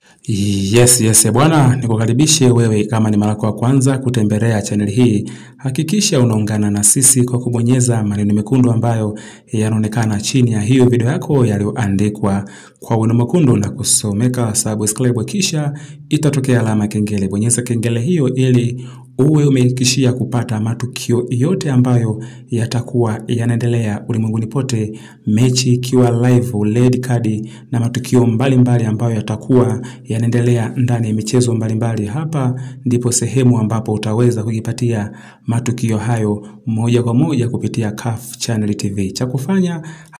Yes, yes, bwana, nikukaribishe wewe kama ni mara yako ya kwanza kutembelea channel hii. Hakikisha unaungana na sisi kwa kubonyeza maneno mekundu ambayo yanaonekana chini ya hiyo video yako yaliyoandikwa kwa wino mwekundu na kusomeka subscribe, kisha itatokea alama kengele. Bonyeza kengele hiyo ili uwe umehakikishia kupata matukio yote ambayo yatakuwa yanaendelea ulimwenguni pote, mechi ikiwa live, red card na matukio mbalimbali mbali ambayo yatakuwa yanaendelea ndani ya michezo mbalimbali. Hapa ndipo sehemu ambapo utaweza kujipatia matukio hayo moja kwa moja kupitia CAF Channel TV. Cha kufanya